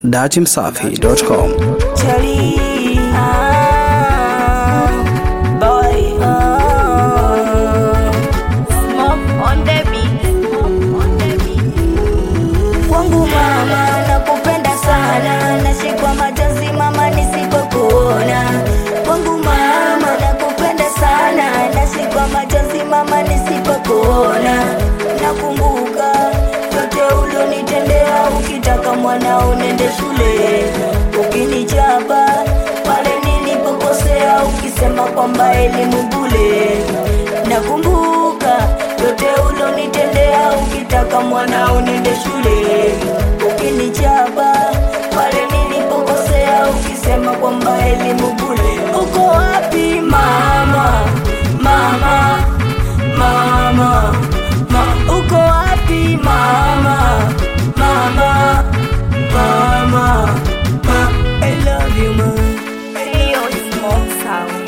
datimsafi.com. Charlie, ah, boy, ah. Smoke on the beat. Smoke on the beat. Kwangu mama nakupenda sana, nashikwa machozi mama nisipokuona. Kwangu mama nakupenda sana, nashikwa machozi mama nisipokuona. Nakumbuka yote ulionitendea, ukitaka mwanao nende shule, ukinichapa pale nilipokosea, ukisema kwamba elimu bule. Nakumbuka yote ulionitendea, ukitaka mwanao nende shule, ukinichapa pale nilipokosea, ukisema kwamba elimu bule. Uko wapi mama, mama, mama, ma, uko wapi mama, mama, mama, ma, I love you ma. Hiyo smoke sound.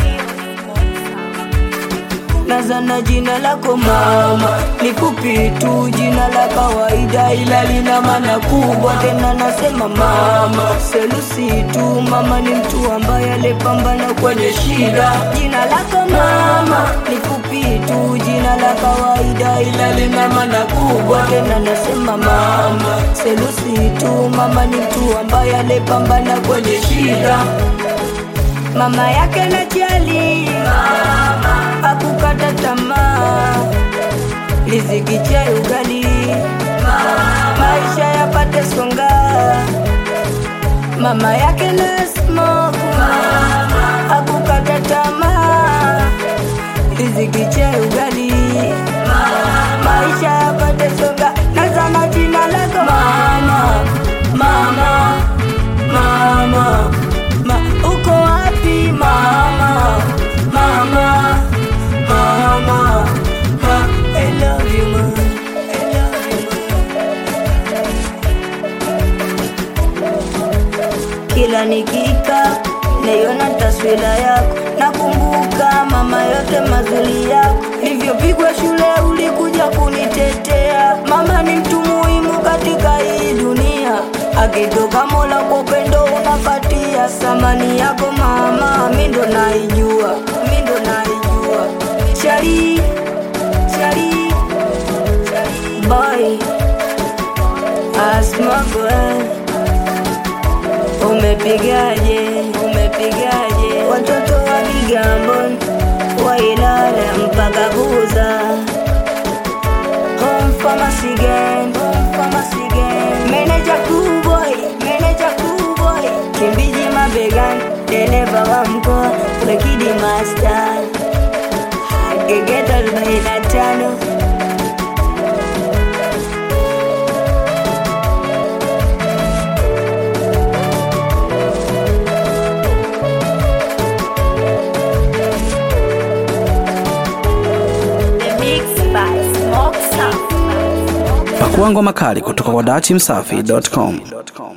nazana jina lako mama ni fupi tu jina la kawaida ila lina maana kubwa tena nasema mama selusi tu mama ni mtu ambaye alipambana kwenye shida jina lako mama ni fupi tu jina la kawaida ila lina maana kubwa tena nasema mama selusi tu mama ni mtu ambaye alipambana kwenye shida mama yake na jali akukata tamaa riziki chai ugali maisha yapate songa mama yake na smoke akukata tamaa riziki chai ugali maisha yapate songa nazana jina lako mama mama mama ma, uko wapi mama mama mama ma, I love you ma I love you ma. kila nikika naiona taswira yako nakumbuka mama yote mazuri yako nilivyopigwa shule ulikuja kunitetea mama ni mtu muhimu katika hii dunia akitoka mola kwa upendo unapatia samani yako mama mi ndo naijua mi ndo naijua chali chali boy asmaboy umepigaje umepigaje watoto wa Kigamboni wailala mpaka kuza home pharmacy gang home pharmacy gang manager cool boy manager cool boy kimbiji mabegani dereva wa mkoa wekidi master gegeta 45 The mix by Smoke Sound. Pakua ngoma kali kutoka kwa datimsafi.com.